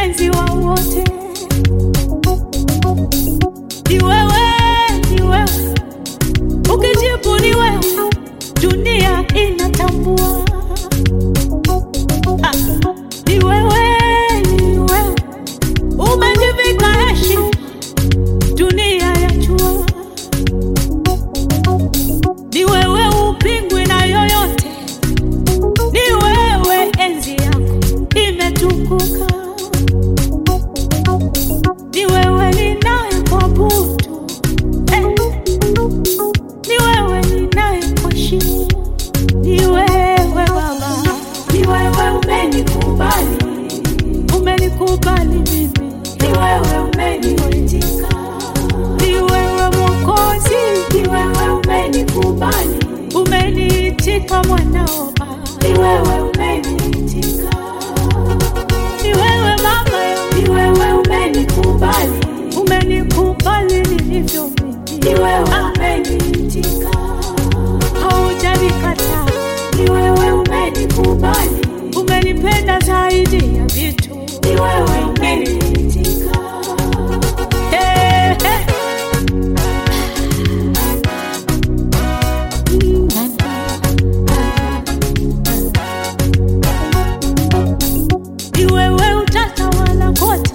mpenzi wa wote, ni wewe, ni wewe, ukijibu ni wewe, dunia inatambua. Ah, ni wewe, ni wewe, umejivika heshima, dunia yajua. Ni wewe, upingwi na yoyote, ni wewe, enzi yako imetukuka. Ni wewe ninayekuabudu, eh. Ni wewe ninayekuheshimu, ni wewe Baba, Ni wewe umenikubali, umenikubali mimi, ni wewe umeniitika, ni wewe Mwokozi, ni wewe umenikubali, umeniitika mwanao Baba, ni wewe umeniitika, ni wewe Mama yangu, ni wewe umenikubali, umenikubali nilivyo mimi, ni wewe Ah, umeniitika, haujanikataa, ni wewe umenikubali, umenipenda zaidi ya vitu ni wewe umeniitika, Hey, hey. Ni wewe utatawala kote,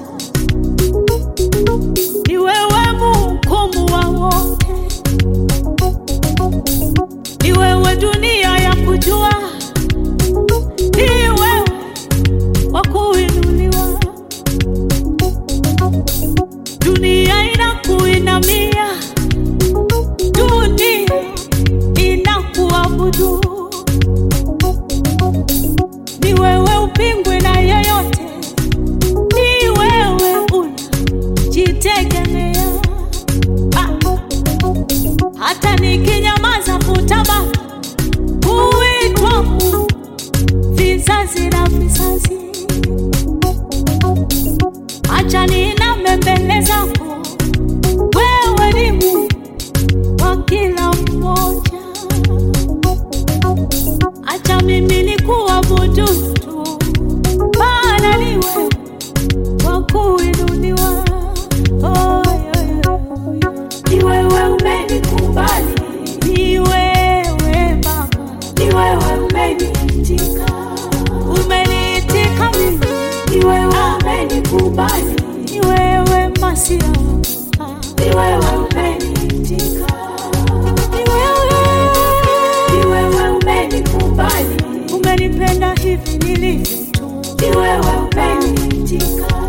ni wewe mhukumu wa wote, ni wewe dunia ya kujua, ni wewe wa kuinuliwa, dunia inakuinamia, dunia inakuabudu ni wewe upingwe na yeyote, ni wewe unajitegemea. Ah, hata nikinyamaza kutabaki kuitwa Mungu vizazi na vizazi, acha niname mbele zako, wewe ni Mungu wa kila mmoja. Acha mimi nikuabudu tu, maana ni wewe wa kuinuliwa. Oh, yeah, yeah. ni wewe umenikubali, Ni wewe Baba, ni wewe umeniitika, umeniitika mimi, ni wewe umenikubali, ni wewe Masia, ni wewe umeniitika, ni wewe ni wewe umenikubali, umenipenda hivi nilivyo tu, ni wewe umeniitika,